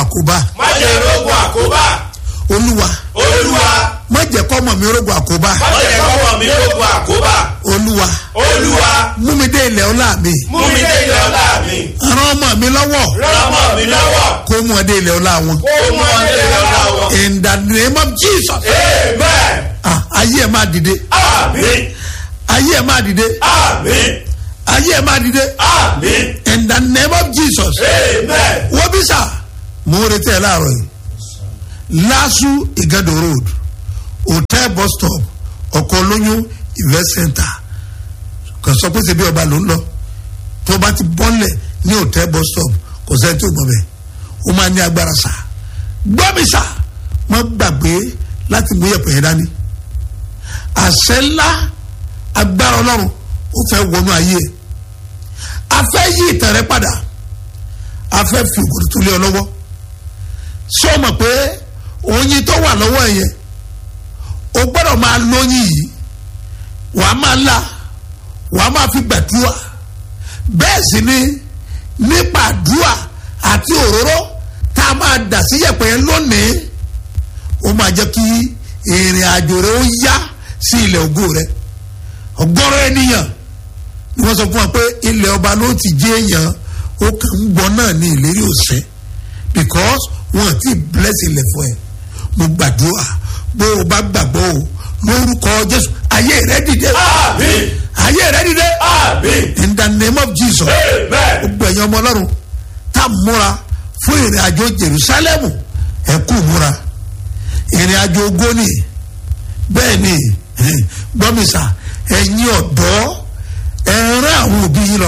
àkóbá má jẹ́ rogun àkóbá olúwa olúwa má jẹ́ kọ́mọ mi rogun àkóbá má jẹ́ kọ́mọ mi rogun àkóbá olúwa olúwa mú mi dé ilẹ̀ ọlá mi mú mi dé ilẹ̀ ọlá mi ràn ọmọ mi lọ́wọ́ ràn ọmọ mi lọ́wọ́ kó mú ọ dé ilẹ̀ ọlá wọn kó mú ọ dé ilẹ̀ ọlá wọn. in the name of jesus amen ah, ayé ẹ̀ máa dìde àmín ayé ẹ̀ máa dìde àmín ayé ẹ̀ máa dìde àmín in the name of jesus amen wọ́n bí sà mo ń retí ẹ láàárọ̀ yìí lasu igado road hotel bus stop ọkọ̀ olóyún event center kò sọ pé ṣebí ọba ló ń lọ tó bá ti bọ́lẹ̀ ní hotel bus stop kò sẹ́ni tó gbọ́ bẹ́ẹ̀ ó máa ní agbára sà gbọ́ mi sà má gbàgbé láti mú yẹ̀pẹ̀ yẹn dání àṣẹ ńlá agbára ọlọ́run ó fẹ́ wọnú ayé ẹ̀ a fẹ́ yí ìtàn rẹ padà a fẹ́ fi òkòtò tó lé ọ lọ́wọ́ sọ ma pé oyin tó wà lọ́wọ́ ẹ̀ yẹn o gbọ́dọ̀ máa lóyin yìí wà á máa la wà á máa fi gbàdúrà bẹ́ẹ̀ sì ni nípa àdúrà àti òróró tá a máa dà sí yẹ̀pẹ̀ yẹn lónìí ó máa jẹ́ kí ìrìn àjò rẹ ó yá sí ilẹ̀ ògo rẹ ọgọ́rọ̀ ènìyàn ni wọ́n sọ fún wa pé ilẹ̀ ọba ló ti jẹ́ èèyàn ó kàn ń gbọ́ náà ní ìlérí òsẹ́ because wọn ti bless ilẹ̀ fún ẹ mo gbàdúrà bó o bá gbàgbọ́ o lórúkọ jésù ayé rẹ dìde àmín ayé rẹ dìde àmín in the name of jesus amen gbogbo ẹ̀yin ọmọ ọlọ́run tá a múra fún ìrìn àjò jerusalem ẹ kú múra ìrìn àjò ogóni bẹ́ẹ̀ ni gbọ́mísà ẹ̀yin ọ̀dọ́ ẹ rán àwọn òbí yín lọ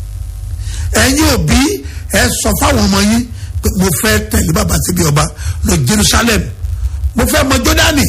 ẹ̀yin òbí ẹ sọ fáwọn ọmọ yín pé mo fẹ́ tẹ̀lé bàbá síbi ọba lọ jerusalem mo fẹ́ mọ jọ́dánì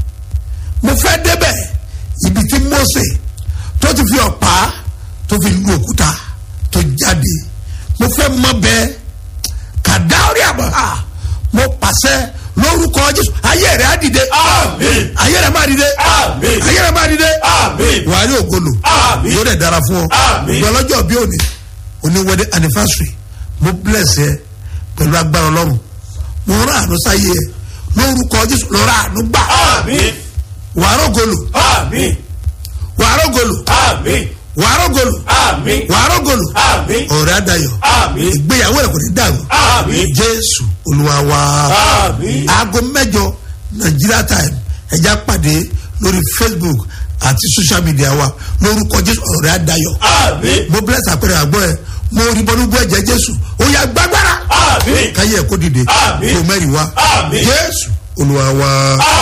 mo fẹ́ débẹ̀ ibi tí mose tó ti fi ọ̀pá tó fi lu òkúta tó jáde mo fẹ́ mọ bẹ́ẹ̀ kàdáórí àbọ̀ ha mo pàṣẹ lórúkọ jésù ayé rẹ̀ á dìde àmín ayé rẹ̀ máa dìde àmín ayé rẹ̀ máa dìde àmín wàá rí ògolo Àmín. yóò dẹ̀ dára fún ọ Àmín. ìgbà ọlọ́jọ́ bí òní òní wedding anniversary mo bless ẹ pẹ̀lú agbára ọlọ́run mo rán àánú sáyé ẹ lórúkọ jésù lọ́ra àánú gbà àmín wàá rògolo àmín wàá rògolo àmín wàá rògolo àmín wàá rògolo àmín ọ̀rẹ́ adayọ̀ àmín ìgbéyàwó rẹ̀ kò ní dàrú àmín jésù olúwa wa àmín aago mẹ́jọ nigeria time ẹja pàdé lórí facebook àti social media wa lórúkọ jésù ọ̀rẹ́ adayọ̀ àmín mo bless àpẹẹrẹ àgbọ̀ ẹ mo rí bọ́nú bú ẹ̀jẹ̀ jésù ó yà gbàgbára àmín káyé ẹ̀ kó dìde Àmín. kó mẹ́rin wá Àmín. jésù olúwa wa.